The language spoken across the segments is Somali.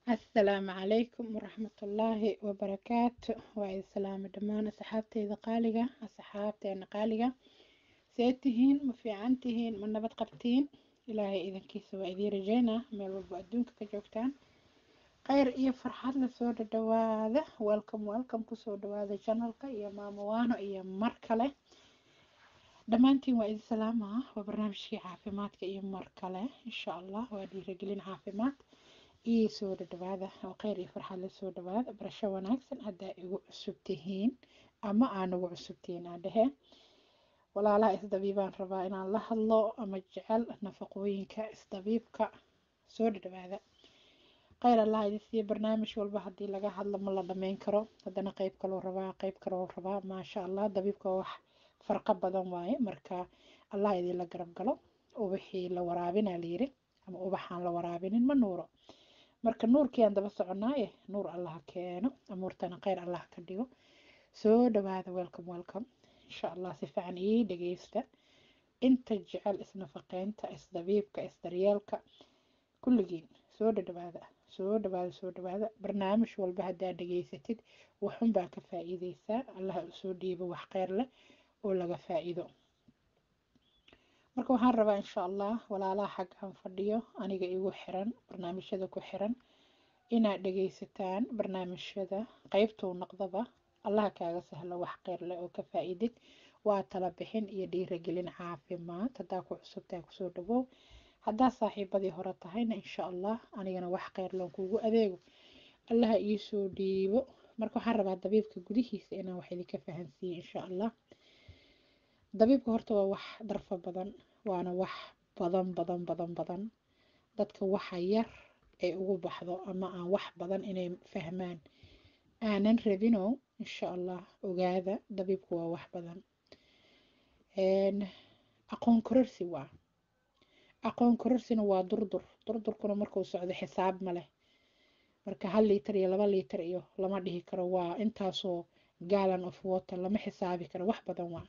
asalaamu calaykum waraxmatullaahi wabarakaatu waa idin salaamo dhammaan asxaabteyda qaaliga asxaabteena qaaliga see tihiin ma fiican tihiin ma nabad qabtiin ilaahay idankiisa waa idiin rajeynaa meel walba adduunka ka joogtaan kheyr iyo farxad la soo dhadhawaada welcome welcome kusoo dhawaada janalka iyo maamowaano iyo mar kale dhammaantiin waa idin salaamaa waa barnaamijkii caafimaadka iyo mar kale insha allah waa dhiiragelin caafimaad iyo soo dhadhawaada oo kheyr iyo farxad la soo dhawaada barasho wanaagsan haddaa igu cusub tihiin ama aan ugu cusub tihiin aan dhehe walaalaha isdabiibaan rabaa inaan la hadlo ama jecel nafaqooyinka isdabiibka soo dhadhawaada kheyr allah idin siiya barnaamij walba haddii laga hadlo ma la dhameyn karo haddana qeyb kaloo rabaa qeyb kaloo rabaa maasha allah dabiibka wax farqo badan waaye marka allah idinla garab galo ubaxii la waraabinaa layiri ama ubaxaan la waraabinin ma nuuro marka nuurkii aan daba soconaaye nuur allah keeno amuurtana kheyr allah ka dhigo soo dhawaada welcome welcome insha allah si fiican ii dhageysta inta jecel isnafaqeynta isdabiibka isdaryeelka kulligiin soo dhadhawaada soo dhawaada soo dhawaada barnaamij walba haddaa dhageysatid waxunbaa ka faa-iideysaa allah usoo dhiibo wax kheyr leh oo laga faa-iido marka waxaan rabaa insha allah walaalaha xaggaan fadhiyo aniga igu xiran barnaamijyada ku xiran inaad dhageysataan barnaamijyada qeybtuu noqdaba allaha kaaga sahlo wax kheyr leh oo ka faa-iidid waa tala bixin iyo dhiiragelin caafimaad haddaa ku cusubtahay kusoo dhawow haddaa saaxiibadii hore tahayna insha allah anigana wax kheyr loon kuugu adeego allaha iisoo dhiibo marka waxaan rabaa dabiibka gudihiisa inaan wax idinka fahansiiye insha allah dabiibka horta waa wax darfo badan waana wax badan badan badan badan dadka waxa yar ay ugu baxdo ama aan wax badan inay fahmaan aanan rabino insha allah ogaada dabiibku waa wax badan aqoon kororsi waa aqoon kororsina waa durdur durdurkuna markuu socdo xisaab ma leh marka hal liitar iyo laba liitar iyo lama dhihi karo waa intaasoo galan of water lama xisaabi karo wax badan waa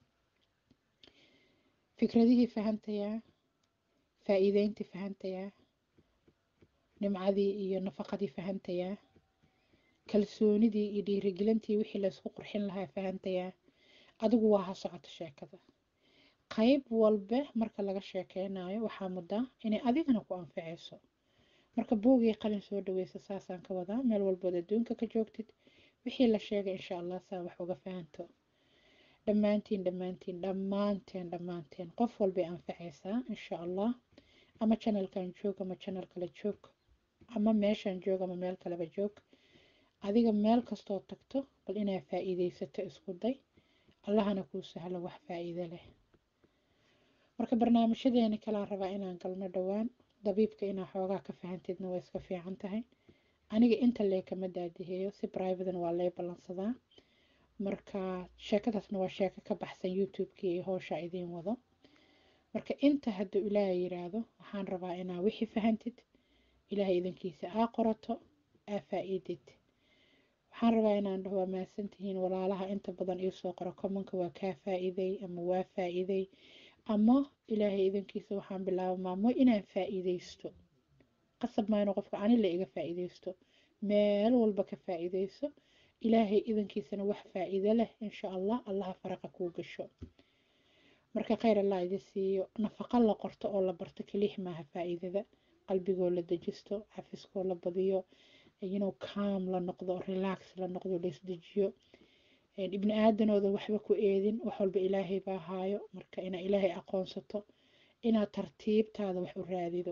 fikradihii fahantayaa faa-iideyntii fahantayaa nimcadii iyo nafaqadii fahantayaa kalsoonidii iyo dhiirigelintii wixii laysku qurxin lahaa fahantayaa adigu waa ha socoto sheekada qeyb walba marka laga sheekeynayo waxaa muddaa inay adigana ku anficayso marka buugii qalin soo dhaweysa saasaan ka wadaa meel walbood adduunka ka joogtid wixii la sheegay insha allah saa wax uga fahanto dhammaantiin dhammaantiin dhammaanteen dhammaanteen qof walbay anfacaysaa insha allah ama janalkan joog ama janal kale joog ama meeshan joog ama meel kaleba joog adiga meel kastoo tagto bal inaad faa-iideysato isku day allahana kuu sahlo wax faa-iido leh marka barnaamijyadeeni kalaan rabaa inaan galno dhowaan dabiibka inaa xoogaa ka fahantidna waa iska fiican tahay aniga inta lee kama daadiheeyo si brivadan waa lee ballansadaa marka sheekadaasna waa sheeko ka baxsan youtube-kii iyo howshaa idiin wado marka inta hadduu ilaahay yiraahdo waxaan rabaa inaa wixii fahantid ilaahay idankiisa aa qorato aa faa-iidid waxaan rabaa inaan dhaho waa mahadsantihiin walaalaha inta badan iisoo qoro commonka waa kaa faa-iiday ama waa faa-iiday ama ilaahay idankiisa waxaan bilaaba maamo inaan faa-iideysto qasab maa inuu qofka anila iga faa-iideysto meel walba ka faa-iideyso ilaahay idankiisana wax faa-iido leh insha allah allaha faraqa kuu gasho marka kheyr allah idi siiyo nafaqo la qorto oo la barto keliix maaha faa-iidada qalbigoo la dejisto cafiskoo la badiyo inuu kaam la noqdo relax la noqdo laisdejiyo ibni aadanooda waxba ku eedin wax walba ilaahay baa haayo marka inaa ilaahay aqoonsato inaad tartiibtaada wax u raadido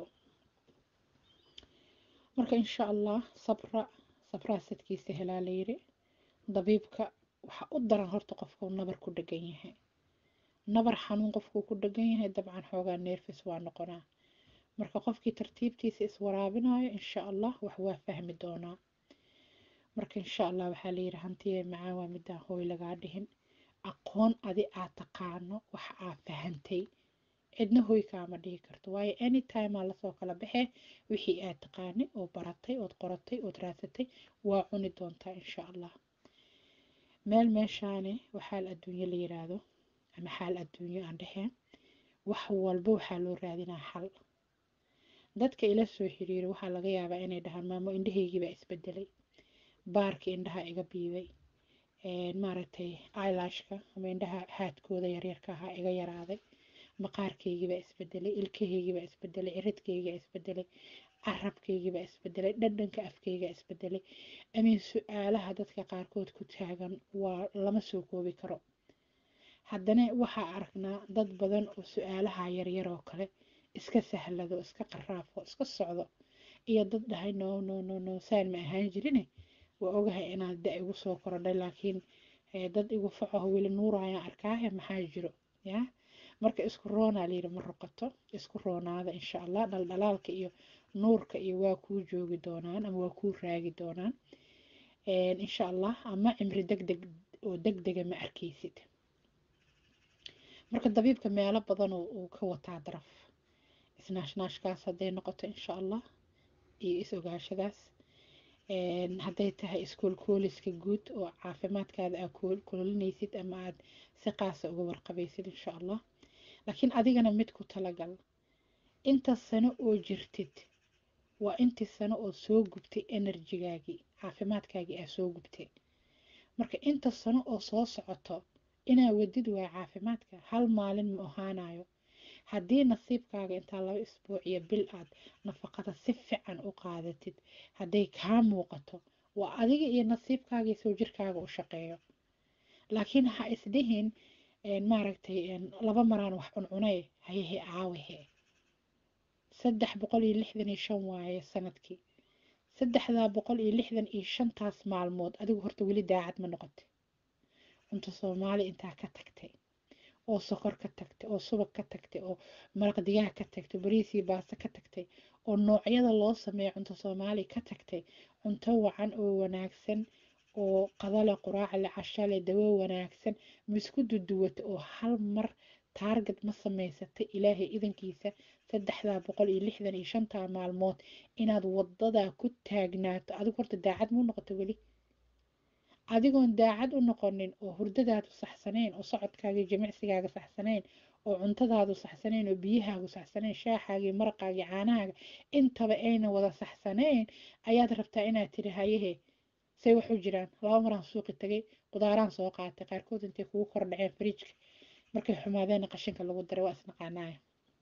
marka insha allah sabra sabraa sadkiisa helaa layiri dabiibka waxaa u daran horta qofkuu nabar ku dhegan yahay nabar xanuun qofkuu ku dhegan yahay dabcan xoogaa neerfis waa noqonaa marka qofkii tartiibtiisa iswaraabinayo insha allah wax waa fahmi doonaa marka insha allah waxaa layiri hantiye macaan waa midaan hooy lagaa dhihin aqoon adi aad taqaano wax aad fahantay cidna hooy kaama dhihi karto waayo anytime aa lasoo kala baxee wixii aad taqaanay oo baratay ood qoratay ood raadsatay waa cuni doontaa insha allah meel meeshaane waxaal adduunyo la yiraahdo ama xaal adduunyo aan dheheen wax walba waxaa loo raadinaa xal dadka ila soo xiriiro waxaa laga yaabaa inay dhahaan maamo indhahaygiibaa isbedelay baarka indhaha iga biibay maaragtay ilashka ama indhaha haadkooda yaryarka ahaa iga yaraaday maqaarkaygiibaa isbedelay ilkahaygiibaa isbedelay ciridkaygaa isbedelay carabkaygiibaa isbedelay dhadhanka afkaygaa isbedelay amiin su-aalaha dadka qaarkood ku taagan waa lama soo koobi karo haddana waxaa aragnaa dad badan oo su-aalaha yaryar oo kale iska sahlado iska qaraafo iska socdo iyo dad dhahay no no no no saan ma ahaan jirine waa ogahay inaad da igu soo korodhay laakiin dad igu facaho weli nuurayaan arkaahe maxaa jiro ya marka isku roonaa layidhi ma ruqato isku roonaada insha allah dhaldhalaalka iyo nuurka iyo waa kuu joogi doonaan ama waa kuu raagi doonaan insha allah ama cimri degdeg oo degdega ma arkaysid marka dabiibka meelo badan uu ka wataa daraf isnaashnaashkaas hadday noqoto insha allah iyo is ogaashadaas hadday tahay iskoolkooliska guud oo caafimaadkaada aad kololinaysid ama aad si qaasa uga warqabaysid insha allah laakiin adigana mid ku talagal inta sano oo jirtid waa intii sano oo soo gubtay enerjigaagii caafimaadkaagii aa soo gubtay marka inta sano oo soo socoto inaa wadid waaya caafimaadka hal maalin ma ahaanayo haddii nasiibkaaga intaa laba isbuuc iyo bil aad nafaqada si fiican u qaadatid hadday kaa muuqato waa adiga iyo nasiibkaaga soo jirkaaga u shaqeeyo laakiin ha isdhihin maaragtay laba maraan wax cuncunay hayehe aawahe saddex boqol iyo lixdan iyo shan waaye sanadkii saddexdaa boqol iyo lixdan iyo shantaas maalmood adigu horta weli daacad ma noqotay cunto soomaali intaa ka tagtay oo sokor ka tagtay oo subag ka tagtay oo maraq digaag ka tagtay bariisii baasta ka tagtay oo noocyada loo sameeyo cunto soomaali ka tagtay cunto wacan oo wanaagsan oo qadale quraacale cashale dawo wanaagsan ma isku duduwata oo hal mar taarget ma samaysatay ilaahay idankiisa saddexdaa boqol iyo lixdan iyo shantaa maalmood inaad wadadaa ku taagnaato adigu horta daacad muu noqoto weli adigoon daacad u noqonin oo hurdadaadu saxsanayn oo socodkaagii jimicsigaaga saxsanayn oo cuntadaadu saxsanayn oo biyahaagu saxsanayn shaaxaagii maraqaagii caanahaaga intaba ayna wada saxsanayn ayaad rabtaa inaad tiri hayehe say waxu jiraan laba maraan suuqi tagay qudaaraan soo qaatay qaarkood intay kugu kor dhaceen fariijka markay xumaadeen qashinka lagu daray waa isnaqaanaya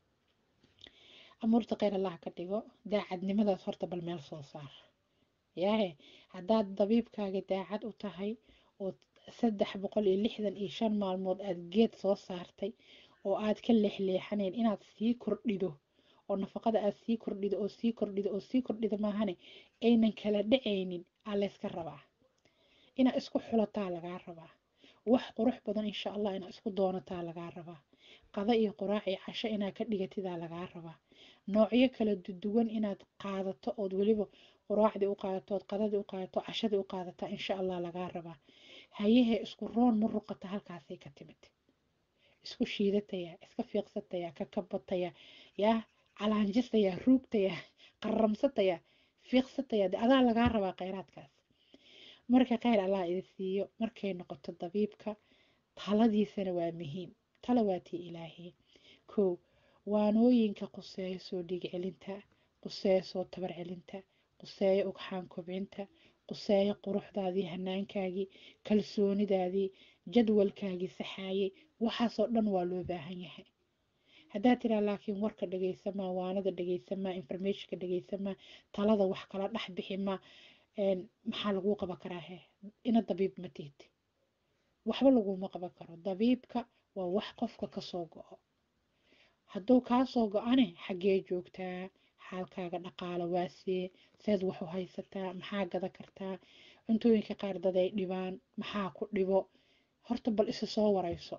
amuurta kheyr allah ka dhigo daacadnimadaas horta bal meel soo saar yaahe haddaad dabiibkaaga daacad u tahay oo saddex boqol iyo lixdan iyo shan maalmood aad geed soo saartay oo aad ka leexleexanayn inaad sii kordhido oo nafaqada aad sii kordhido oo sii kordhido oo sii kordhido maahane aynan kala dhacaynin aa layska rabaa inaad isku xulataa lagaa rabaa wax qurux badan insha allah inaad isku doonataa lagaa rabaa qada iyo quraac iyo casho inaad ka dhigatidaa lagaa rabaa noocyo kala duwan inaad qaadato ood weliba quraacdii u qaadato ood qadadii u qaadato cashadii u qaadataa insha allah lagaa rabaa hayahe isku roon ma ruqata halkaasay ka timid isku shiidataya iska fiiqsataya ka kabataya yaa calaanjistaya ruugtaya qaramsataya fiiqsataya de adaa lagaa rabaa kheyraadkaas marka kheyr allah idin siiyo markay noqoto dabiibka taladiisana waa muhiim tala waa tii ilaahay kow waanooyinka quseeyo soo dhiig celinta quseeyo soo tabar celinta quseeyo ugxaan kobcinta quseeyo quruxdaadii hanaankaagii kalsoonidaadii jadwalkaagii saxaayay waxaasoo dhan waa loo baahan yahay haddaad tiraa laakiin warka dhegaysamaa waanada dhegaysamaa informationka dhegaysamaa talada wax kala dhex biximaa maxaa laguu qaban karaa he ina dabiib ma tihid waxba laguma qaban karo dabiibka waa wax qofka kasoo go-o hadduu kaasoo go-ane xaggee joogtaa xaalkaaga dhaqaalo waasee seed wax u haysataa maxaa gada kartaa cuntooyinka qaar dad ay dhibaan maxaa ku dhibo horta bal isu soo warayso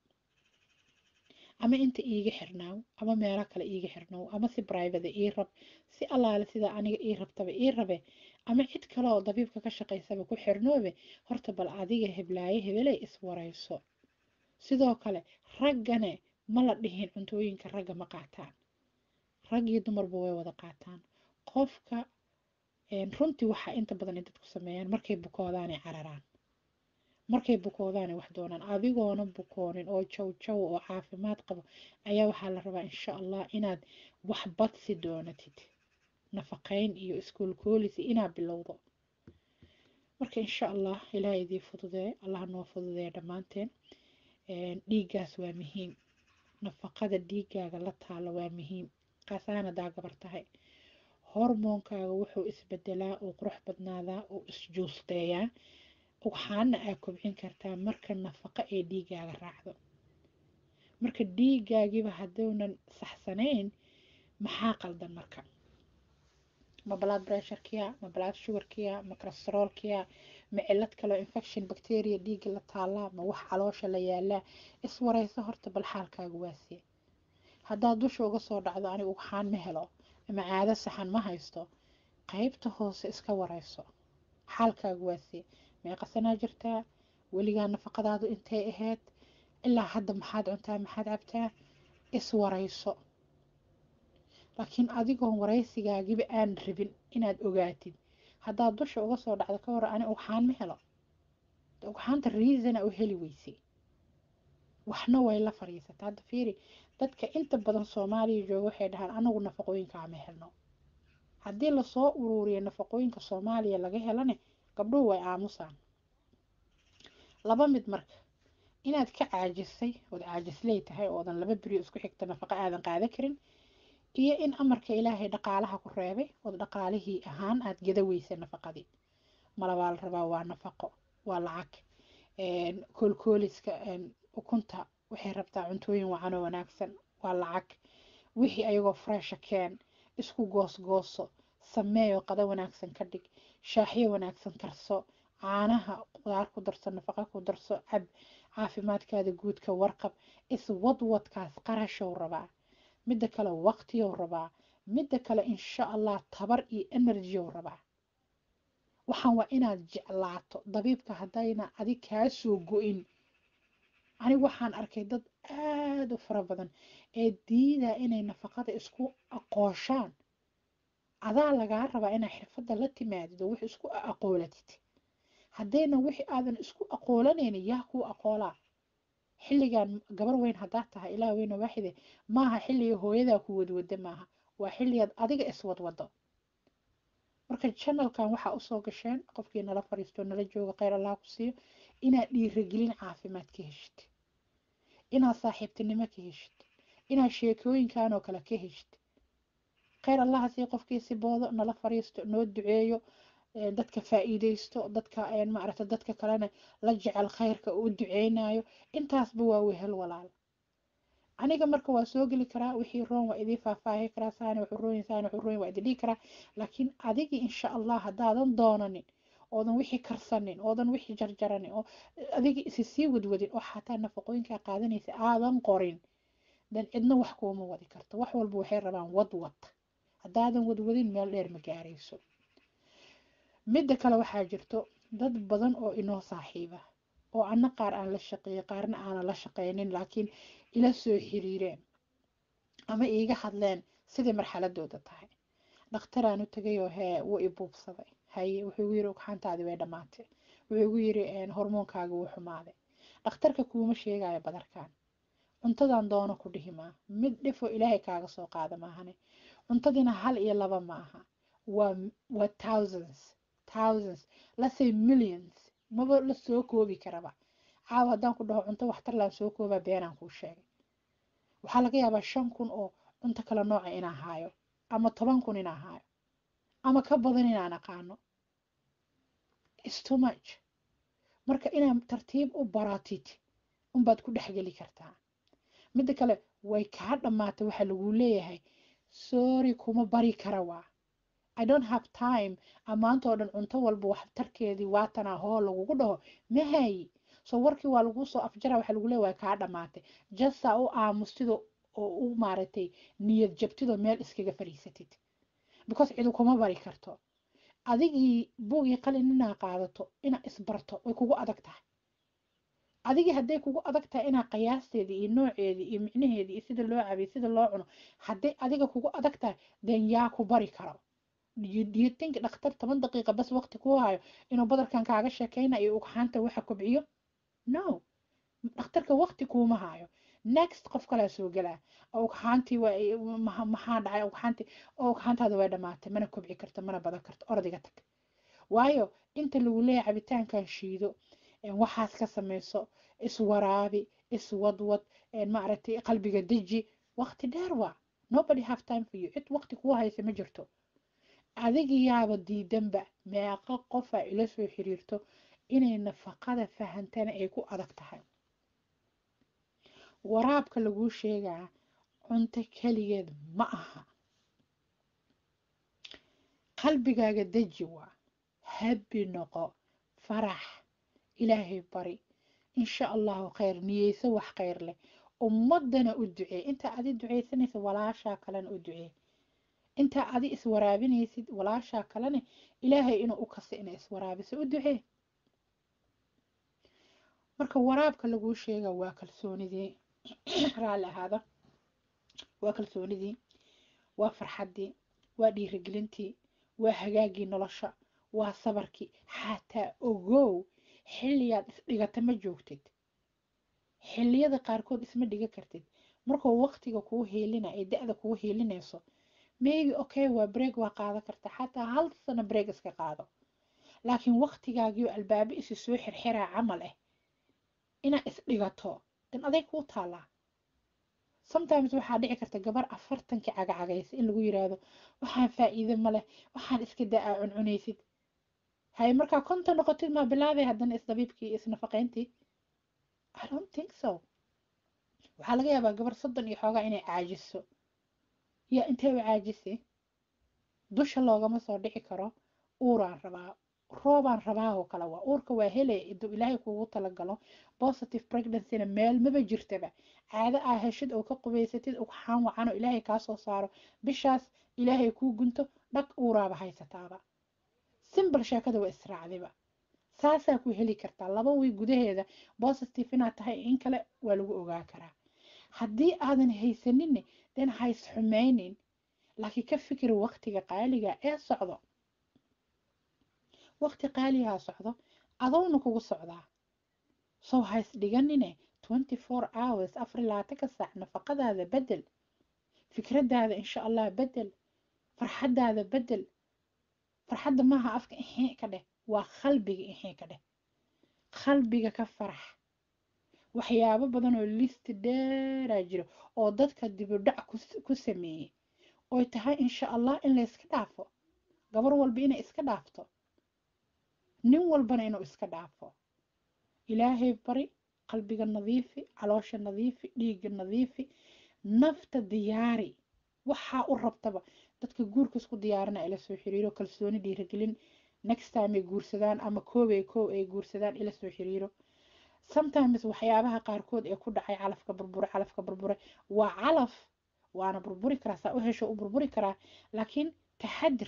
ama inta iiga xirnaaw ama meelo kale iiga xirnaaw ama si brivate ii rab si allaale sida aniga ii rabtaba ii rabe ama cid kale oo dabiibka ka shaqaysaba ku xirnoobe horta bal adiga heblaayo hebeley iswarayso sidoo kale raggane ma la dhihin cuntooyinka ragga ma qaataan rag iyo dumarba way wada qaataan qofka runtii waxaa inta badan ay dadku sameeyaan markay bukoodaanay cararaan markay bukoodaana wax doonaan adigoona bukoonin oo jaw jaw oo caafimaad qabo ayaa waxaa la rabaa insha allah inaad wax badsi doonatid nafaqeyn iyo iskuulkoolisi inaad bilowdo marka insha allah ilaah idii fududee allah noo fududee dhammaanteen dhiiggaas waa muhiim nafaqada dhiiggaaga la taalo waa muhiim kaasaana daa gabar tahay hormoonkaaga wuxuu isbedelaa uu qurux badnaadaa uu isjuusteeyaa waxaana aa kobcin kartaa marka nafaqo ee dhiiggaaga raacdo marka dhiiggaagiiba hadduunan saxsanayn maxaa qaldan marka ma blood pressurekiya ma blood sugarkiya ma cholesteroolkiya ma cilad kaloo infection bacteria dhiigga la taalaa ma wax caloosha la yaalaa iswareyso horta bal xaalkaaga waasiye haddaad dusha uga soo dhacdo anigu waxaan ma helo ama caado saxan ma haysto qaybta hoose iska wareyso xaalkaaga waasiye meeqa sanaa jirtaa weligaa nafaqadaadu intay ahayd ilaa hadda maxaad cuntaa maxaad cabtaa iswareyso laakiin adigoon waraysigaagiba aan rabin inaad ogaatid haddaad dusha uga soo dhacdo ka hor ani ugxaan ma helo ugxaanta reasona u heli weysay waxna way la fadhiisataa hadda fiiri dadka inta badan soomaaliya jooga waxay dhahaan anagu nafaqooyinkaa ma helno haddii lasoo uruuriyo nafaqooyinka soomaaliya laga helane gabdhuhu way aamusaan laba mid marka inaad ka caajisay ood caajisley tahay oodan laba beriyo isku xigta nafaqo aadan qaadan karin iyo in amarka ilaahay dhaqaalaha ku reebay ood dhaqaalihii ahaan aad gada weysay nafaqadii malabaa la rabaa waa nafaqo waa lacag koolkooliska ukunta waxay rabtaa cuntooyin wacan oo wanaagsan waa lacag wixii ayagoo fresha keen isku goosgooso sameeyo qado wanaagsan ka dhig shaaxyo wanaagsan karso caanaha qudaar ku darso nafaqa ku darso cab caafimaadkaada guudka warqab iswadwadkaas qarashow rabaa midda kale waqtiyow rabaa midda kale insha allah tabar iyo enerjiyow rabaa waxaan waa inaad jeclaato dabiibka haddayna adig kaa soo go-in anigu waxaan arkay dad aada u fara badan ee diidaa inay nafaqada isku aqooshaan adaa lagaa rabaa inaa xirfadda la timaadid oo wix isku aqoolatid haddayna wixii aadan isku aqoolanaynin yaa kuu aqoolaa xilligan gabar weyn haddaad tahay ilaah weyna waaxide maaha xilliga hooyadaa ku wadwada maaha waa xilligaad adiga iswadwado marka janalkan waxaa usoo gasheen qofkii nala fariisto nala jooga kheyr allah ku siiyo inaad dhiiragelin caafimaad ka heshid inaad saaxiibtinimo ka heshid inaad sheekooyinkan oo kale ka heshid kheyr allaha sii qofkii si boodo nala fariisto noo duceeyo dadka faa'iideysto dadka maaragta dadka kalena la jecel khayrka uu duceynayo intaasba waa wehel walaal aniga marka waa soo geli karaa wixii roon waa idii faahfaahi karaa saani wuxuu rooyin saani wuxuu rooyin waa idin dhihi karaa laakiin adigii insha allah haddaadan doonanin oodan wixii karsanin oodan wixii jarjaranin oo adigii isi sii wadwadin oo xataa nafaqooyinkaa qaadanaysa aadan qorin dan cidna wax kuuma wadi karto wax walba waxay rabaan wadwad haddaadan wadwadin meel dheer ma gaarayso midda kale waxaa jirto dad badan oo inoo saaxiiba oo anna qaar aan la shaqeeyey qaarna aanan la shaqeynin laakiin ila soo xiriireen ama iiga hadleen sidai marxaladooda tahay dhakhtaraan u tegayoo hee wuu i buubsaday haye wuxuu igu yiri ugxaantaadii way dhammaatay wuxuu igu yiri hormoonkaaga wuu xumaaday dhakhtarka kuuma sheegayo badarkan cuntadan doono ku dhihi maa mid dhifo ilaahay kaaga soo qaada maahane cuntadiina hal iyo laba ma aha waa waa thousands thousands lasay millions maba la soo koobi karaba caawa haddaan ku dhaho cunto waxtar laan soo koobaa beenaan kuu sheegay waxaa laga yaabaa shan kun oo cunto kala nooca inaan haayo ama toban kun inaan haayo ama ka badan inaan aqaano is too much marka inaad tartiib u baratid unbaad ku dhexgeli kartaa midda kale way kaa dhammaatay waxaa laguu leeyahay sorry kuma bari kara waa i don't have time ammaantoo dhan cunto walba waxtarkeedii waatanaa hoo lagugu dhaho mahayi so warkii waa laguu soo afjara waxaa lagu leeya waa kaa dhammaatay jasa u aamustido oo u maaragtay niyad jabtidoo meel iskaga fadhiisatid because cidu kuma bari karto adigii buugii qalin inaa qaadato inaa isbarto way kugu adag tahay adigii hadday kugu adag tahay inaa qiyaasteedii iyo nooceedii iyo micnaheedii iyo sida loo cabiy sida loo cuno hadday adiga kugu adag tahay den yaa ku bari karo do you think dhakhtar toban daqiiqa bas waqti ku hayo inuu badarkan kaaga sheekeyna iyo ugxaanta waxa kobciyo no dhakhtarka waqti kuuma hayo next qof kalea soo gelaa ugxaantii maxaa dhacay ugxaantii ugxaantaada way dhamaatay mana kobci karto mana badan karto ordiga tag waayo inta lagu leeyahay cabitaankan shiido waxaas ka samayso iswaraabi iswadwad maaragtay qalbiga deji waqti dheer waa nobody have time for you cid waqti kuu haysa ma jirto adigiyaaba diidanba meeqa qofa ila soo xiriirto inay nafaqada fahantana ay ku adag tahay waraabka laguu sheegaa cunto keligeed ma aha qalbigaaga deji waa habbi noqo farax ilaahay bari insha allahu khayr niyeyso wax khayr leh ummadana u ducee intaa adi duceysanaysa walaashaa kalena u ducee intaa adi iswaraabinaysid walaashaa kalena ilaahay inuu u kasa inay iswaraabiso u ducee marka waraabka laguu sheega waa kalsoonidii raalli ahaada waa kalsoonidii waa farxaddii waa dhiirigelintii waa hagaagii nolosha waa sabarkii xataa ogow xilliyaad isdhigata ma joogtid xilliyada qaarkood isma dhiga kartid markuu waqtiga kuu heelina ay da-da kuu heelinayso maybe okay waa break waa qaada karta xataa hal sano break iska qaado laakiin waqtigaagiio albaabo isi soo xirxiraa camal ah inaad isdhigato dan aday kuu taalaa sometimes waxaa dhici karta gabar afartankii cagacagaysa in lagu yiraahdo waxaan faa'iide ma leh waxaan iska da-aa cuncunaysid hay markaa konta noqotid maa bilaabay haddana isdabiibkii iyo isnafaqayntii i don't think so waxaa laga yaabaa gabar soddon iyo xoogaa inay caajiso yaa intee u caajisay dusha loogama soo dhici karo uuraan rabaa roobaan rabaa oo kale waa uurka waa hele iduu ilaahay kuugu talagalo positive pregnancyna meel maba jirtaba caado aa heshid oo ka qubaysatid ugxaan wacan oo ilaahay kaa soo saaro bishaas ilaahay kuu gunto dhag uuraaba haysataaba simbal sheekada waa israacdiba saasaa ku heli kartaa laba wiy gudaheeda positive inaad tahay in kale waa lagu ogaa karaa haddii aadan haysaninne den hays xumaynin laakiin ka fikir waqtiga qaaliga ee socdo waqti qaaligaa socdo adowna kugu socdaa sow hays dhiganine twenty four hours afar labaatanka saac nafaqadaada bedel fikradaada insha allah bedel farxadaada bedel farxadda maaha afka ixii ka dheh waa qalbiga ixii ka dheh qalbiga ka farax waxyaabo badan oo listi dheeraa jiro oo dadka dibudhac ku sameeyey oy tahay insha allah in la iska dhaafo gabar walba inay iska dhaafto nin walbana inuu iska dhaafo ilaahay bari qalbiga nadiifi caloosha nadiifi dhiigga nadiifi nafta diyaari waxaa u rabtaba dadka guurka isku diyaarina ila soo xiriiro kalsooni dhiirigelin next time ay guursadaan ama koobay koob ay guursadaan ila soo xiriiro sometimes waxyaabaha qaarkood ee ku dhacay calafka burbure calafka burbure waa calaf waana burburi karaa saa u hesho u burburi karaa laakiin taxadir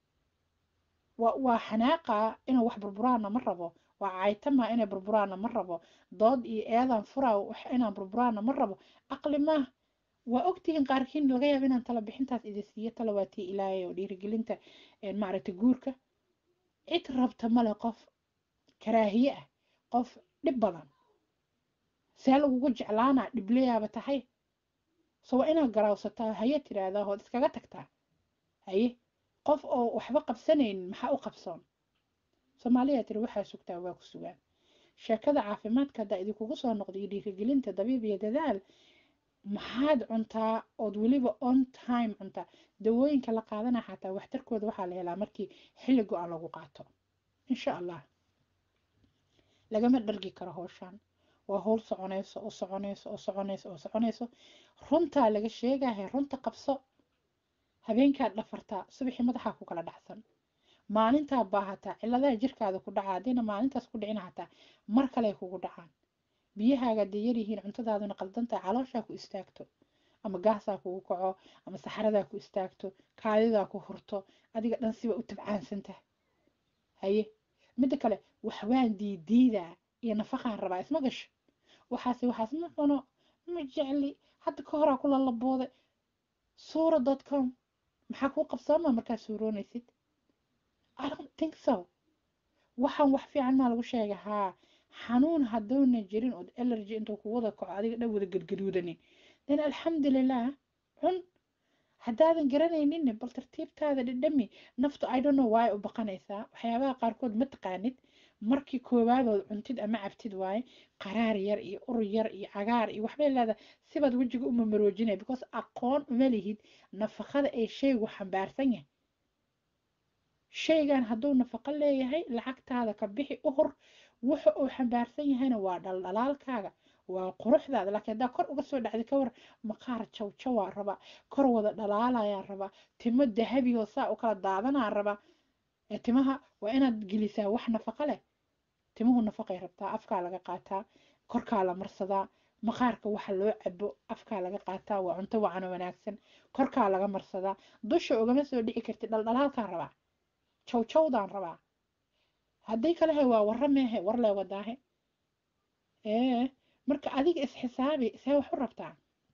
waa xanaaqa inuu wax burburaana ma rabo waa caytama inay burburaana ma rabo dood iyo eedaan furaa inaan burburaana ma rabo aqli maah waa ogtihiin qaarkiin laga yaaba inaan tala bixintaas idin siiyo tala waa tii ilaahay oo dhiirigelinta maaragtay guurka cid rabta male qof karaahiye ah qof dhib badan see lagugu jeclaanaa dhibleyaaba tahay so waa inaad garaawsataa haye tiraahdaa ood iskaga tagtaa haye qof oo waxba qabsanaynin maxaa u qabsoon soomaaliya tiri waxaa sugtaa waa ku sugaan sheekada caafimaadka haddaa idinkugu soo noqda iyo dhiirigelinta dabiib iyo dadaal maxaad cuntaa ood weliba on time cuntaa dawooyinka la qaadana xataa waxtarkooda waxaa la helaa markii xilli go-an lagu qaato insha allah lagama dhargi karo howshaan waa howl soconayso oo soconayso oo soconayso oo soconayso runtaa laga sheegahay runta qabso habeenkaad dhafartaa subaxii madaxaa ku kala dhacsan maalintaa baahataa ciladaha jirkaada ku dhaca haddiina maalintaas ku dhicin hataa mar kale kugu dhacaan biyahaaga dee yaryihiin cuntadaaduna qaldantahay calooshaa ku istaagto ama gaasaa kugu kaco ama saxaradaa ku istaagto kaadidaa ku hurto adiga dhan siba u tabcaansantaha haye midda kale waxbaan diidiidaa iyo nafaqaan rabaa isma gasho waxaase waxaas ma cuno ma jecli hadda ka horaa ku lalabooday suura dot com maxaa kuu qabsooma markaad suuroonaysid think so waxaan wax fiican maa lagu sheegay haa xanuun hadduuna jirin ood allergy intuu ku wada kaco adiga dhan wada gadgaduudanin then alxamdulilah cun haddaadan garanayninne bal tartiibtaada dhidhami naftu i don't know waay u baqanaysaa waxyaabaha qaarkood ma taqaanid markii koowaadood cuntid ama cabtid waaye qaraar yar iyo ur yar iyo cagaar iyo waxbay leedahay sibaad wejiga u mamaroojinaya because aqoon uma lihid nafaqada ee shaygu xambaarsan yahay shaygan hadduu nafaqo leeyahay lacagtaada ka bixi u hor wuxa uu xambaarsan yahayna waa dhaldhalaalkaaga waa quruxdaada laakiin haddaa kor uga soo dhacday ka war maqaar jawjawaa raba kor wada dhalaalayaa raba timo dahabiyoo saa u kala daadanaa raba ee timaha waa inaad gelisaa wax nafaqo leh timuhu nafaqay rabtaa afkaa laga qaataa korkaa la marsadaa maqaarka waxa loo cabo afkaa laga qaataa waa cunto wacano wanaagsan korkaa laga marsadaa dusha ugama soo dhici kartid dhaldhalaalkaan rabaa jawjawdaan rabaa haddii kalehe waa warra meehe war lee wadaahe ee marka adiga isxisaabi see wax u rabtaa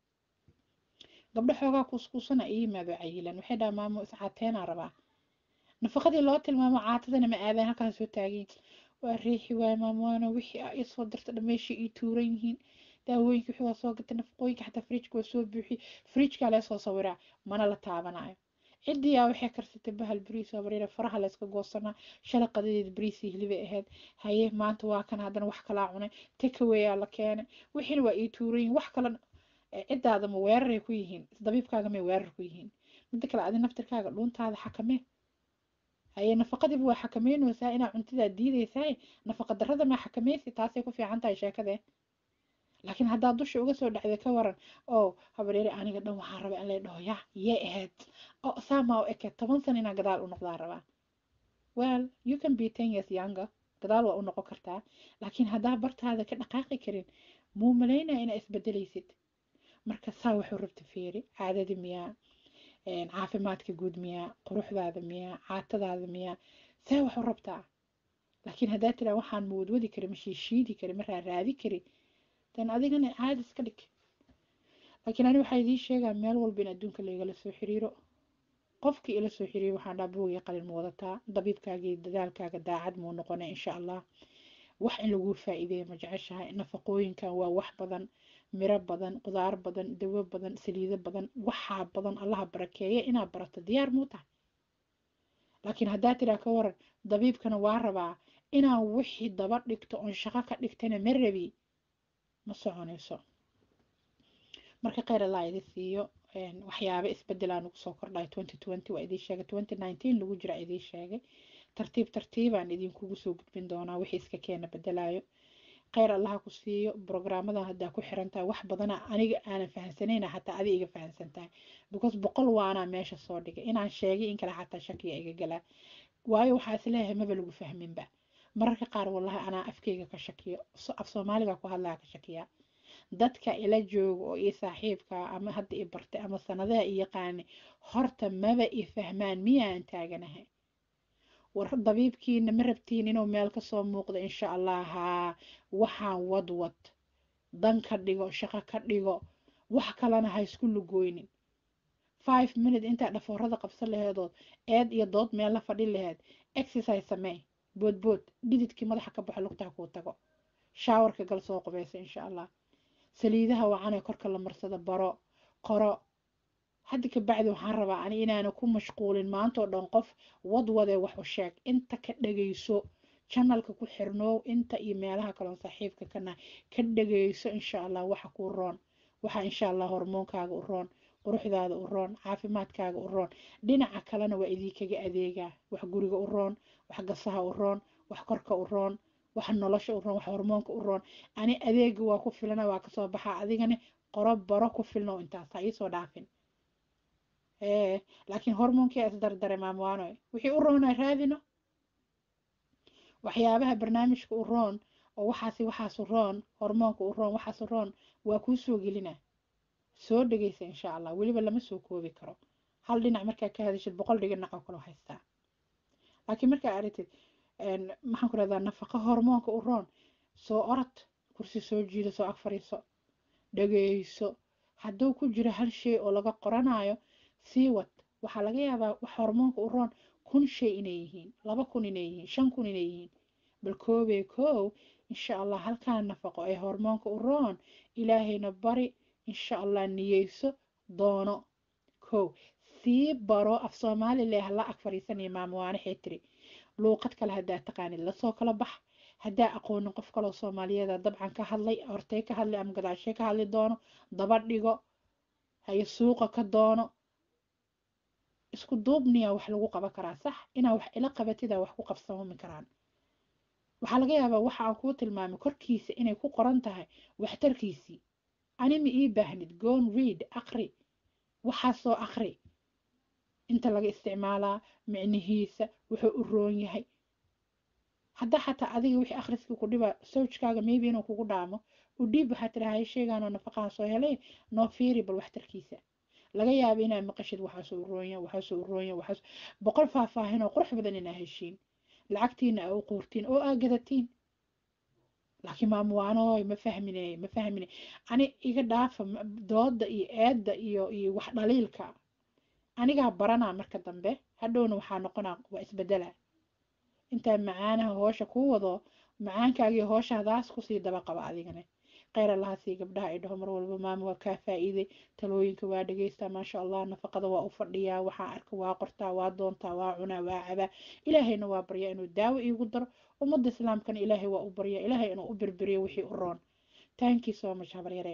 gabdho xoogaa kuuskuusana ii yimaado cayilan waxay dhaha maamo iscaateenaa rabaa nafaqadii loo tilmaamo caatadana ma aadaan halkaan soo taagin waa riixi waay maamoana wixii aa isoo dirta dhameeshii ii tuuran yihiin daawooyinka wixii waa soo gatay nafaqooyinka xataa fridjka waa soo buuxi fridjkaa lee soo sawiraa mana la taabanayo cidiyaa waxay karsatay bahal bariis oo bariira faraha layska goosanaa shalay qadadeed bariisii hilibay ahayd haye maanta waa kan haddana wax kalaa cunay takawayaa la keenay wixiina waa ii tuurayin wax kale ciddaada ma weeraray ku yihiin isdabiibkaaga may weerar ku yihiin midda kale adi naftirkaaga dhuuntaada xakamee haye nafaqadiiba waa xakameynaysaa inaa cuntidaa diidaysaa nafaqa darrada maa xakameysi taasay ku fiican tahay sheekadee laakiin haddaad dusha uga soo dhacday ka waran oo habareeri aniga dhan waxaan rabaa in lay dhaho ya yee ahayd oo saamaa u eke toban sana inaan gadaal u noqdaa rabaa well you can be ten years younger gadaal waa u noqon kartaa laakiin haddaa bartaada ka dhaqaaqi karin muu malaynaya inaa isbedelaysid marka saa wuxuu rabta fiiri caadadi miyaa caafimaadka guud miyaa quruxdaada miyaa caatadaada miyaa saa waxu rabtaa laakiin haddaa tiraa waxaan ma wadwadi kari ma shiishiidi kari ma raaraadi kari dan adigana caadi iska dhig laakiin ani waxaa idiin sheegaa meel walba in adduunka laygala soo xiriiro qofkii ila soo xiriiro waxaan dhaa buugii qalin ma wadataa dabiibkaagii dadaalkaaga daacad muu noqona insha allah wax in laguu faa'iideeya ma jeceshahay nafaqooyinkan waa wax badan miro badan qudaar badan dawo badan saliido badan waxaa badan allaha barakeeya inaad barato diyaar muu tahay laakiin haddaa tiraa ka waran dabiibkana waa rabaa inaan wixii daba dhigto oon shaqo ka dhigtana ma rabi ma soconayso marka kheyr allah idi siiyo waxyaaba isbedelaan ugu soo kordhay twenty twenty waa idiin sheegay twenty nineteen lagu jira idiin sheegay tartiib tartiibaan idinkugu soo gudbin doonaa wixii iska keena bedelaayo kheyr allaha ku siiyo brograamadan haddaa ku xiran tahay wax badana aniga aanan fahansanayna xataa adi iga fahansan tahay because boqol waanaa meesha soo dhigay inaan sheegay in kale xataa shakiya iga galaa waayo waxaa isleeyahay maba lagu fahminba mararka qaar wallahi anaa afkeyga ka shakiyo af soomaaliga ku hadlaya ka shakiya dadka ila jooga oo ii saaxiibka ama hadda i bartay ama sanadaha i yaqaani horta maba i fahmaan miyaan taaganahay war dabiibkiina ma rabtiin inuu meel kasoo muuqdo insha allah haa waxaan wadwad dan ka dhigo shaqo ka dhigo wax kalena ha isku lugooynin five minute intaa dhafoorada qabsan laheedood eed iyo dood meel la fadhin laheed exercise samee boodbood dhididkii madaxa ka baxo lugtaha kuu tago shaawarka gal soo qubaysa insha allah saliidaha wacanee korka la marsado baro qoro hadda ka bacdi waxaan rabaa ani inaana ku mashquulin maantoo dhan qof wadwadee wax u sheeg inta ka dhagayso janalka ku xirnoow inta iyo meelaha kaloon saaxiibka kana ka dhagayso insha allah waxa kuu roon waxa insha allah hormoonkaaga u roon quruxdaada u roon caafimaadkaaga u roon dhinaca kalena waa idinkaga adeegaa wax guriga u roon wax gasaha u roon wax korka u roon wax nolosha u roon wax hormoonka u roon ani adeega waa ku filana waa kasoo baxaa adigana qoro baro ku filno intaas ha iisoo dhaafin laakiin hormoonkii isdardare maamwaanoy wixii u roona raadino waxyaabaha barnaamijka u roon oo waxaasi waxaasu roon hormoonka u roon waxaasu roon waa kuu soo gelina soo dhegaysa insha allah weliba lama soo koobi karo hal dhinac markaa ka hadashid boqol dhinac oo kaloo haystaa laakiin markaa aragtid maxaan ku rahdaa nafaqa hormoonka u roon soo orod kursi soo jiido soo ag fariiso dhageyso hadduu ku jiro hal shay oo laga qoranayo sii wad waxaa laga yaabaa wax hormoonka u roon kun shay inay yihiin laba kun inay yihiin shan kun inay yihiin bal koobee koow insha allah halkaan nafaqo ee hormoonka u roon ilaahayna bari insha allah niyeyso doono kow sii baro af soomaali leh hala ag fadhiisanaya maamawaane xee tiri luuqad kale haddaa taqaanid lasoo kala bax haddaa aqoonin qof kaloo soomaaliyeeda dabcan ka hadlay hortay ka hadlay ama gadaashee ka hadli doono daba dhigo haye suuqa ka doono isku duubniya wax lagu qaban karaa sax inaa wax ila qabatida wax ku qabsamami karaan waxaa laga yaabaa waxa aan kuu tilmaamay korkiisa inay ku qoran tahay waxtarkiisii anima ii baahnid gon read aqri waxaasoo aqri inta laga isticmaalaa micnihiisa wuxuu u roon yahay haddaa xataa adiga wixii akhriskii ku dhiba sowjkaaga maybe inuu kugu dhaamo u dhiib waxaa tirahay sheegaanoo nafaqaan soo helay noo fiiri bal waxtarkiisa laga yaaba inaa maqashid waxaasoo u roonya waxaasoo u roonya waxaas boqol faahfaahin oo qurux badan inaa heshiin lacagtiina aa u quurtiin oo aa gadatiin laakiin maamuwaanooy ma fahmine ma fahmine ani iga dhaafa dooda iyo eedda iyo iyo wax dhaliilka anigaa baranaa marka dambe hadhowna waxaa noqonaa waa isbedela intaa macaanaha hoosha kuu wado macaankaagii hoosha hadaas kusii daba qaba adigane kheyr allaha sii gabdhaha ay dhaho mar walba maama waa kaa faa'iiday talooyinka waa dhegeystaa maasha allah nafaqada waa u fadhiyaa waxaa arka waa qortaa waa doontaa waa cunaa waa cabaa ilaahayna waa baryaa inuu daawo iigu daro ummadda islaamkana ilaahay waa u baryaa ilaahay inuu u birbiriyo wixii u roon taankii soo much habaryaree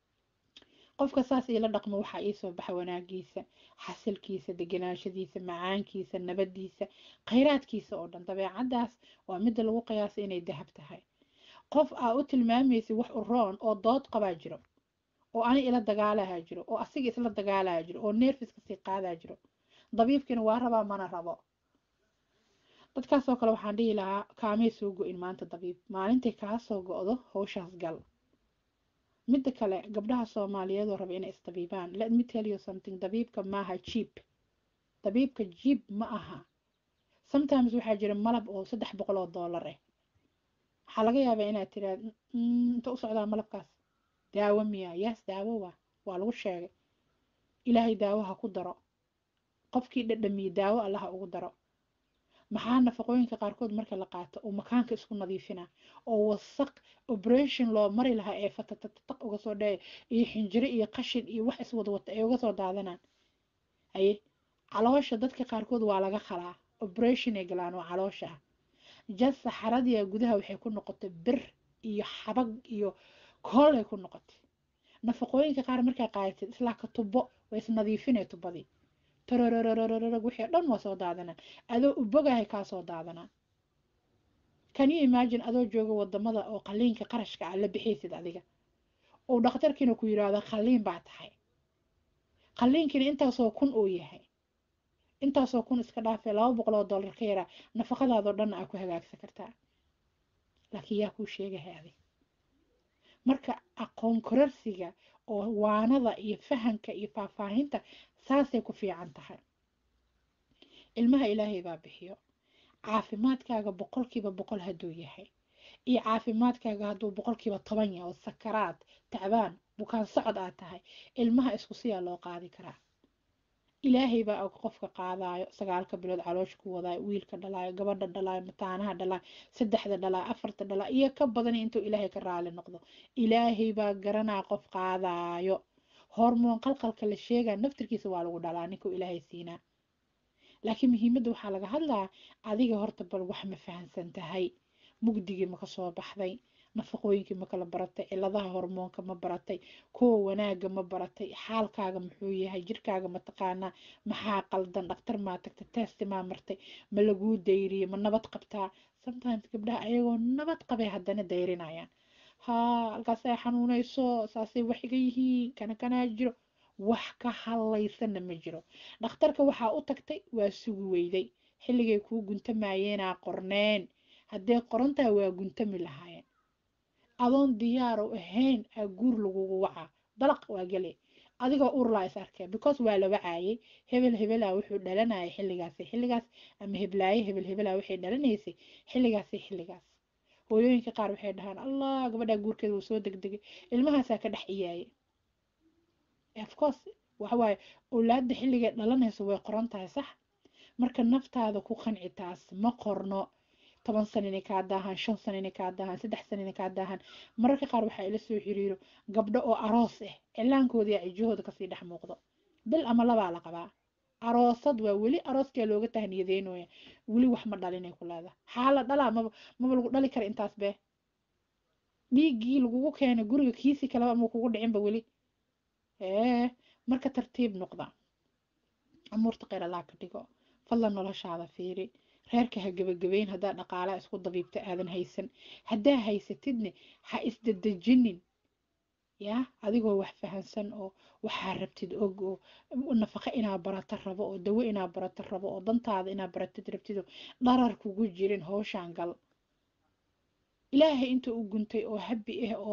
qofka saas iila dhaqmo waxaa iisoo baxa wanaagiisa xasilkiisa deganaashadiisa macaankiisa nabadiisa khayraadkiisa oo dhan dabeecaddaas waa midda lagu qiyaasay inay dahab tahay qof aa u tilmaamaysa wax u roon oo dood qabaa jiro oo ani ila dagaalaha jiro oo asiga isla dagaalaha jiro oo neerfiska sii qaadaa jiro dabiibkiina waa rabaa mana rabo dadkaasoo kale waxaan dhihi lahaa kaamay soo go-in maanta dabiib maalintay kaa soo go-do howshaas gal midda kale gabdhaha soomaaliyeed oo raba inay isdabiibaan let me tell you something dabiibka maaha jiib dabiibka jiib ma aha sometimes waxaa jira malab oo saddex boqol oo dollar ah waxaa laga yaabaa inaad tiraad inta u socdaa malabkaas daawo miya yaas daawo waa waa lagu sheegay ilaahay daawo ha ku daro qofkii dhadhamiye daawo allaha ugu daro maxaa nafaqooyinka qaarkood marka la qaato uu makaanka isku nadiifina oo wasaq operation loo mari lahaa ee fatatatataq uga soo dhaya iyo xinjiro iyo qashin iyo wax iswada wata ay uga soo daadanaan haye caloosha dadka qaarkood waa laga qalaa operation ay galaan oo caloosha ah jas saxaradiya gudaha waxay ku noqotay bir iyo xabag iyo koolay ku noqotay nafaqooyinka qaar markaa qaadatid islaa ka tubo way isnadiifinay tubadii tororororororog wixii dhan waa soo daadanaan adoo ubogahay kaa soo daadanaan can you imagine adoo jooga wadamada oo qaliinka qarashka ah la bixiysid adiga oo dhakhtarkiina ku yiraahdo qaliin baa tahay qaliinkiina intaasoo kun uu yahay intaasoo kun iska dhaafee laba boqol oo dollar ka yaraa nafaqadaadoo dhan aa ku hagaagsan kartaa laakiin yaa kuu sheegahay adig marka aqoon korarsiga oo waanada iyo fahanka iyo faahfaahinta saasay ku fiican tahay ilmaha ilaahay baa bixiyo caafimaadkaaga boqolkiiba boqol hadduu yahay iyo caafimaadkaaga hadduu boqolkiiba toban yahay oo sakaraad tacbaan bukaan socod aad tahay ilmaha isku siyaa loo qaadi karaa ilaahay baa og qofka qaadaayo sagaalka bilood caloosha ku wadaayo wiilka dhalaayo gabadha dhalaayo mataanaha dhalaayo saddexda dhalaayo afarta dhalaayo iyo ka badan intuu ilaahay ka raali noqdo ilaahay baa garanaa qof qaadaayo hormoon qalqalka la sheegaa naftirkiisa waa lagu dhalaa ninkuu ilaahay siinaa laakiin muhiimadda waxaa laga hadlaa adiga horta bal wax ma fahansan tahay mugdigii maka soo baxday nafaqooyinkii ma kala baratay ciladaha hormoonka ma baratay kuwa wanaaga ma baratay xaalkaaga muxuu yahay jirkaaga ma taqaanaa maxaa qaldan dhaktar maa tagtay testi maa martay ma laguu dayriyey ma nabad qabtaa sometimes gabdhaha ayagoo nabad qabay haddana dayrinayaan haa halkaasay xanuunayso saasay wax iga yihiin kana kanaa jiro wax ka hadlaysana ma jiro dhakhtarka waxaa u tagtay waa sugi weyday xilligay kuu guntamayeenaa qorneen haddee qorantaa waa guntami lahaayeen adoon diyaar u ahayn aa guur lagugu wacaa dalaq waa gele adigoo urlaa is arkee because waa la wacaayay hebel hebelaa wuxuu dhalanayay xilligaasi xilligaas ama heblaaye hebel hebelaa waxay dhalanaysay xilligaasi xilligaas hooyooyinka qaar waxay dhahaan allah gabadhaa guurkeeda wuu soo degdegay ilmahaasaa ka dhex ciyaayay of course waxawaaye owlaadda xilligay dhalanayso way qoran tahay sax marka naftaada ku qanci taas ma qorno toban sana inay kaa daahaan shan sana inay kaa daahaan saddex sana inay kaa daahaan mararka qaar waxaa ila soo xiriiro gabdho oo aroos ah cilaankooda iyo cijahooda kasii dhex muuqdo bil ama labaa la qabaa aroosad waa weli arooskaa looga tahniyadeynooya weli wax ma dhalinay ku leedaha xaala dhalaa maba maba lagu dhali kara intaas bee dhiiggii lagugu keenay guriga kiisi kaleba ama kugu dhicinba weli ee marka tartiib noqda amuurta kheyr allaa ka dhigo fadlan noloshaada fiiri reerka ha gebagabeyn haddaa dhaqaalaa isku dabiibta aadan haysan haddaa haysatidne ha isdadejinin yaa adigoo wax fahansan oo waxaa rabtid og oo nafaqo inaa barato rabo oo dawo inaa barato rabo oo dantaada inaa baratid rabtid oo dharar kugu jirin howshaan gal ilaahay inta u guntay oo habbi ah oo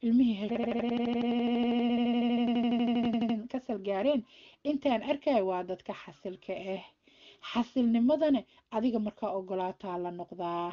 ilmihii kasal gaareen intaan arkaya waa dadka xasilka ah xasilnimadana adiga markaa ogolaataa la noqdaa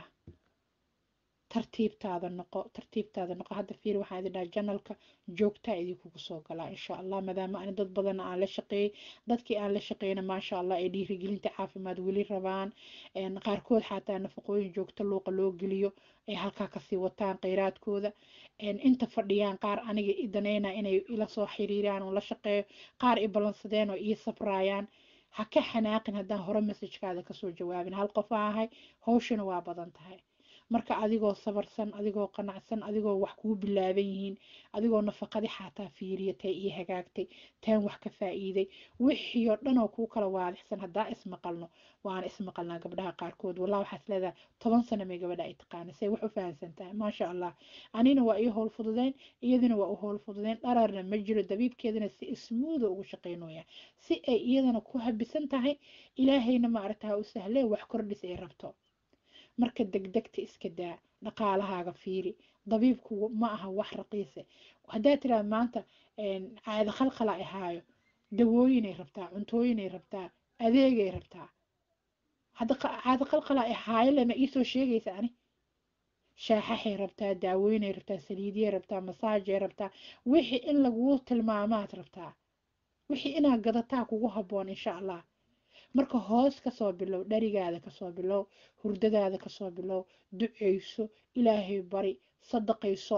tartiibtaada noqo tartiibtaada noqo hadda fiir waxaan idin dhaha janalka joogtaa idinkugu soo galaa insha allah maadaama ani dad badan aan la shaqeeyey dadkii aan la shaqeyna maasha allah ay dhiirigelinta caafimaad weli rabaan qaarkood xataa nafaqooyin joogto luuqa loo geliyo ay halkaa kasii wataan kheyraadkooda inta fadhiyaan qaar aniga idaneyna inay ila soo xiriiraan oo la shaqeeyo qaar i ballansadeen oo ii sabraayaan ha ka xanaaqin haddaan hore messajkaada kasoo jawaabin hal qof a ahay howshana waa badan tahay marka adigoo sabarsan adigoo qanacsan adigoo wax kuu bilaaban yihiin adigoo nafaqadii xataa fiiriyatay iyo hagaagtay taan wax ka faa'iiday wixii oo dhan oo kuu kala waadixsan haddaa ismaqalno waana ismaqalnaa gabdhaha qaarkood wallah waxaas leedahay toban sano may gabadha ay taqaana say wax u fahansan tahay maasha allah anina waa ii howl fududeyn iyadina waa u howl fududeyn dhararna ma jiro dabiibkeedana si ismuuda ugu shaqeynooya si ay iyadana ku habisan tahay ilaahayna maaragta u sahlee wax kordhis ay rabto marka degdegta iska daa dhaqaalahaaga fiiri dabiibku ma aha wax raqiise haddaa tiraada maanta caado khalqala ahaayo dawooyinay rabtaa cuntooyinay rabtaa adeegay rabtaa hadda caado khalqala ahaayo lama iisoo sheegaysa ani shaaxaxay rabtaa daawooyinay rabtaa saliidiyay rabtaa masaajay rabtaa wixii in laguu tilmaamaad rabtaa wixii inaad gadataa kugu habboon insha allah marka hoos kasoo bilow dharigaada kasoo bilow hurdadaada kasoo bilow duceyso ilaahay bari sadaqayso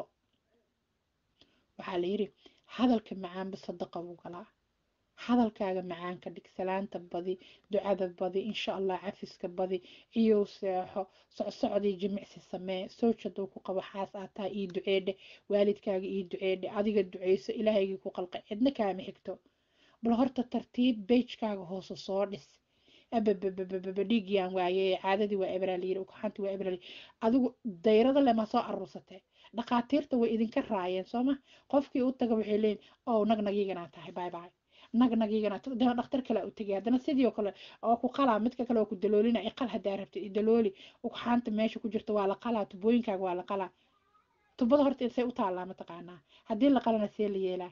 waxaa la yidhi hadalka macaanba sadaqa buu galaa hadalkaaga macaanka dhig salaanta badi ducada badi insha allah cafiska badi iyow seexo socsocdii jimicsi samee sowj hadduu ku qabo xaas aad tahay ii duceedhe waalidkaaga ii duceedhe adiga duceyso ilaahaygii ku qalqa cidna kaama xigto bal horta tartiib beijkaaga hoose soo dhis abababababa dhiigyaan waaye caadadii waa ebraalyiri ukaxantii waa ebraalyiri adigu dayrada lema soo aruursatee dhaqaatiirta way idinka raayeen sooma qofkii u taga waxay leeyihin ow nagnagiiganaa tahay bye bye nagnagiiganaa dana dhakhtar kale u tegay haddana sidii oo kale oo ku qalaa midka kale oo ku daloolina iqal haddaa rabtid idalooli ukaxaanta meesha ku jirta waa la qalaa tubooyinkaaga waa la qalaa tubada horta say u taallaa mataqaanaa haddii la qalana see la yeelaa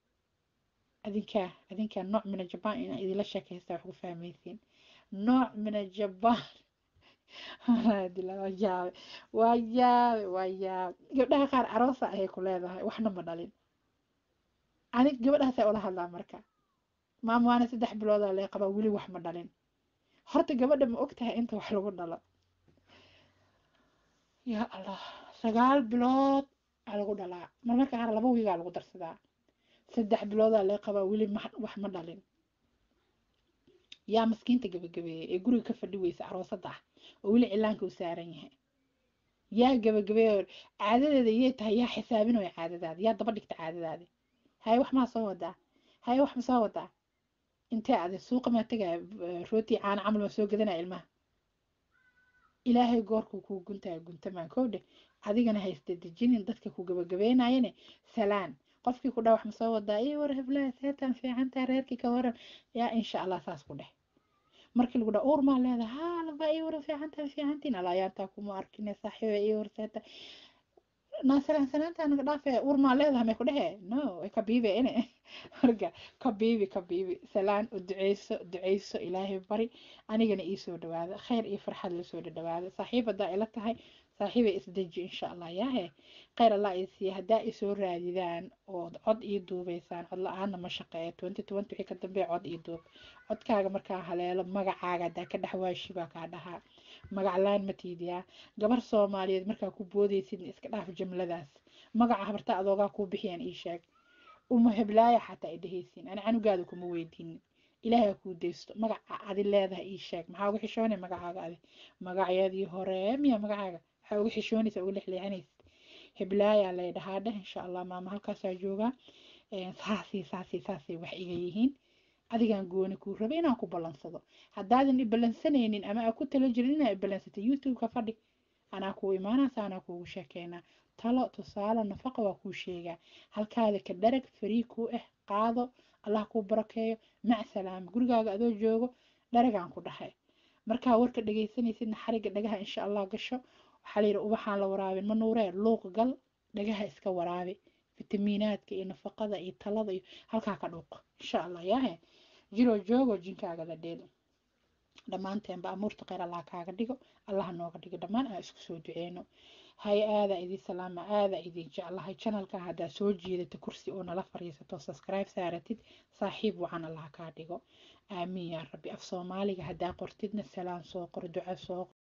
adinkaa adinkaa nooc mina jabaan inaa idinla sheekaysta wax ku fahmaysiin nooc mina jabaan waa yaabe waa yaabe waa yaabe gabdhaha qaar aroosa ayay ku leedahay waxna ma dhalin anig gabadhaasay ula hadlaa marka maama waana saddex biloodaa lee qabaa weli wax ma dhalin horta gabadha ma og tahay inta wax lagu dhalo yaa allah sagaal bilood aa lagu dhalaa marmarka qaar laba wiigaa lagu darsadaa saddex biloodaa lee qabaa weli wax ma dhalin yaa maskiinta gabagabeeyey ee guriga ka fadhi weysa aroosada ah oo weli cilaanka u saaran yahay yaa gabagabeeyo caadadeeda yay tahay yaa xisaabinooya caadadaada yaa daba dhigta caadadaadi haye wax maa soo wadaa haye wax ma soo wadaa intee ade suuqa maa tegaya rooti caana camal maa soo gadanaya ilmaha ilaahay goorkuu kuu guntaya guntamaan kow dheh adigana haysta dejinin dadka ku gabagabeynayane salaan qofkii ku dhaa wax ma soo wadaa iyo war heblaha seetan fiicantaa reerkii ka waran yaa insha allah saas ku dheh markii lagu dhaa uur maa leedahay haa laba iyo war fiicantaa fiicantiin alaayaantaa kuma arkine saaxiiba iyo war seeta naasalaan sanaanta naga dhaafe urmaa leedahay may ku dhehe no way ka biibe ine marka ka biibi ka biibi salaan u duceyso duceyso ilaahay bari anigana iisoo dhawaada khayr iyo farxad lasoo dhadhawaada saaxiib haddaa ila tahay saaxiibay isdeji insha allah yaahe khayr allah i siiya haddaa isoo raadidaan ood cod ii duubeysaan cod la-aana ma shaqeeya twenty twenty wixii ka dambeeya cod ii duub codkaaga markaa haleelo magacaaga haddaa ka dhexwaashi baa kaa dhahaa magac laan ma tiidiyaa gabar soomaaliyeed markaa ku boodeysid iska dhaaf jumladaas magaca habartaa adoogaa kuu bixiyaan ii sheeg uma heblaaya xataa idhehaysiin ani canugaada kuma weydiinin ilaahay kuu deysto magaca adi leedahay ii sheeg maxaa uga xishoonay magacaaga adi magacyadii hore miya magacaaga waxaa uga xishoonaysa uga lexleexanaysid heblaayaa lay dhahaa dheh insha allah maama halkaasaa joogaa saasii saasii saasay wax iga yihiin adigaan gooni kuu rabay inaan ku ballansado haddaadan i ballansanaynin ama aa ku tala jirin inaa i ballansatay youtube-ka fadhi anaa kuu imaanaysa anaa kuugu sheekeynaa talo tusaale nafaqa waa kuu sheegaa halkaada ka dharag farii kuu ah qaado allah kuu barakeeyo mac salaama gurigaaga adoo joogo dharagaan ku dhahay markaa warka dhegaysanaysidna xariga dhagaha insha allah gasho waxaa layidhi ubaxaan la waraabin ma nuuree luuq gal dhagaha iska waraabi fitamiinaadka iyo nafaqada iyo talada iyo halkaa ka dhuuq insha allah yaahe jiroo joogo jinkaaga la dheelo dhammaanteenba amuurta kheyr allah kaaga dhigo allah nooga dhigo dhammaan aan isku soo duceyno hay aada idin salaama aada idin jeclahay channelka haddaa soo jeedata kursi oo nala fariisato subscribe saaratid saaxiib wacan allah kaa dhigo aamiin yaa rabbi af soomaaliga haddaa qortidna salaan soo qor duco soo